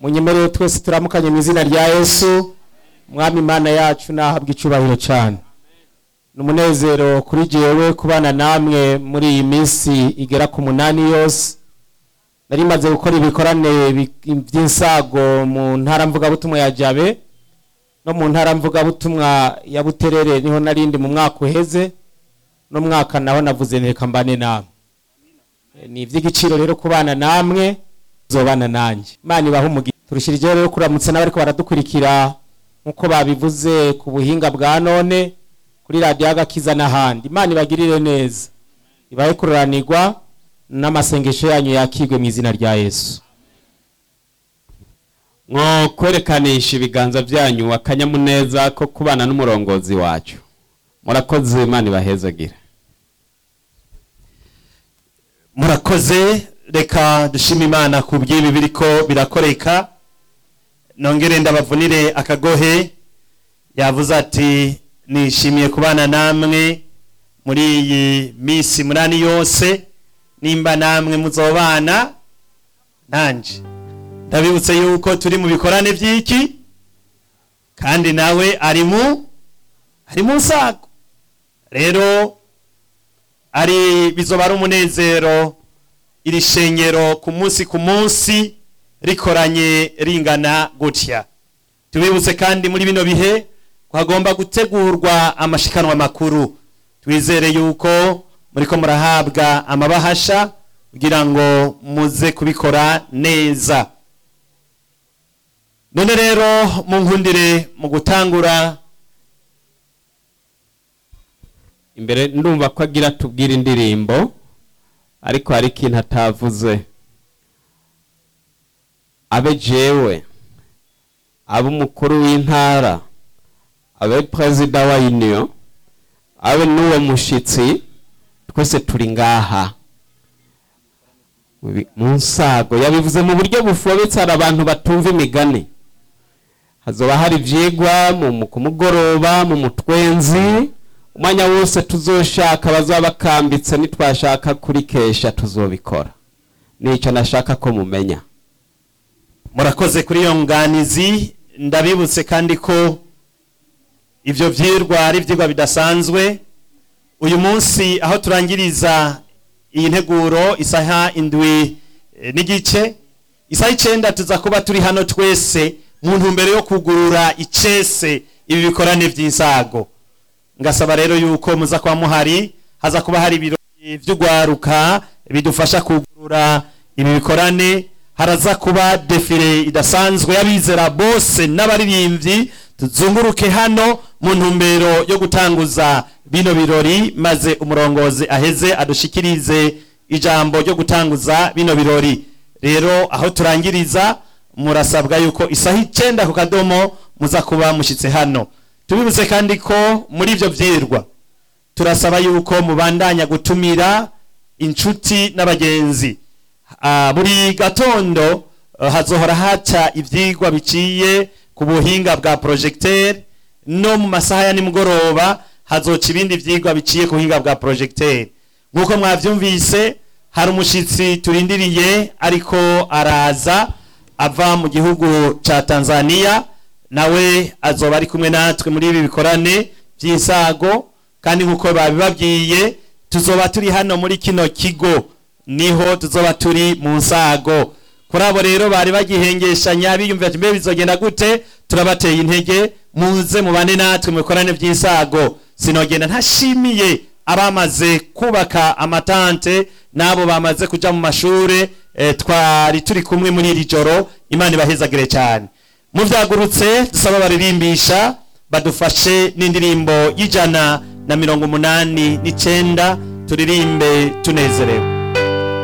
munyemerere twese turamukanye mu izina rya yesu mwami imana yacu nahabwa icubahiro cyane ni umunezero kuri jewe kubana namwe muri iyi minsi igera ku munani yose nari maze gukora ibikorane bi- by'insago mu ntara mvugabutumwa ya jabe no mu ntara mvugabutumwa ya buterere niho narindi mu mwaka uheze no mwaka naho navuze reka mbane namwe Eh, ni iby'igiciro rero kubana namwe zobana nanjye imana ibaha umugisha turushirijeho rero kuramutsa n'abariko baradukurikira nk'uko babivuze ku buhinga bwa none kuri radiyo agakiza n'ahandi imana ibagirire neza ibahe kururanirwa n'amasengesho yanyu yakigwe mu izina rya yesu mwo kwerekanisha ibiganza byanyu akanyamuneza ko kubana n'umurongozi wacu murakoze imana ibahezagire murakoze reka dushime imana ku by'ibi biriko birakoreka nongere ndabavunire akagohe yavuze ati nishimiye kubana namwe muri iyi minsi munani yose nimba namwe muzobana nanje ndabibutse yuko turi mu bikorane by'iki kandi nawe ari mu ari mu nsago rero ari bizoba ari umunezero iri shengero ku munsi ku munsi rikoranye ringana gutya tubibutse kandi muri bino bihe ko hagomba gutegurwa amashikanwa makuru twizere yuko muriko murahabwa amabahasha kugira ngo muze kubikora neza none rero munkundire mu gutangura imbere ndumva ko agira tubwire indirimbo ariko hari ikintu atavuze abe jewe abe umukuru w'intara abe perezida wa union abe n'uwo mushitsi twese turi ngaha Mu bi- mu nsago yabivuze mu buryo bufobetse hari abantu batumva imigani hazoba hari ivyigwa mu mu- ku mugoroba mu mutwenzi umwanya wose tuzoshaka bazaba bakambitse nitwashaka kurikesha tuzobikora nicyo nashaka ko mumenya murakoze kuri iyo nganizi ndabibutse kandi ko ibyo byirwa ari ibyigwa bidasanzwe uyu munsi aho turangiriza iyi nteguro isaha indwi eh, n'igice isaha icyenda tuza kuba turi hano twese mu ntumbero yo kugurura icese ibi bikorane by'insago ngasaba rero yuko muza kuba muhari haza kuba hari ibirori by'ugwaruka bidufasha kugurura ibi bikorane haraza kuba defile idasanzwe y'abizera bose n'abaririmbyi tuzunguruke hano mu ntumbero yo gutanguza bino birori maze umurongozi aheze adushikirize ijambo ryo gutanguza bino birori rero aho turangiriza murasabwa yuko isaha icyenda ku kadomo muza kuba mushyitse hano tubibutse kandi ko muri ibyo byirwa turasaba yuko mubandanya gutumira inshuti n'abagenzi Ah, buri gatondo eh, hazohora haca ivyigwa biciye ku buhinga bwa projecteur no mu masaha ya nimugoroba hazoca ibindi vyigwa biciye ku buhinga bwa projecteur nk'uko mwavyumvise hari umushitsi turindiriye ariko araza ava mu gihugu ca Tanzania nawe azoba ari kumwe natwe muri ibi bikorane by'insago kandi nk'uko babibabwiye tuzoba turi hano muri kino kigo niho tuzoba turi mu nsago kuri abo rero bari bagihengeshanya biyumvira ati mbe bizogenda gute turabateye intege muze mubane natwe mu bikorane by'insago sinogenda ntashimiye abamaze kubaka amatante n'abo bamaze kuja mu mashure eh, twari turi kumwe muri iri joro imana ibahezagire cyane muvyagurutse dusaba baririmbisha badufashe n'indirimbo y'ijana na mirongo umunani n'icenda turirimbe tunezerewe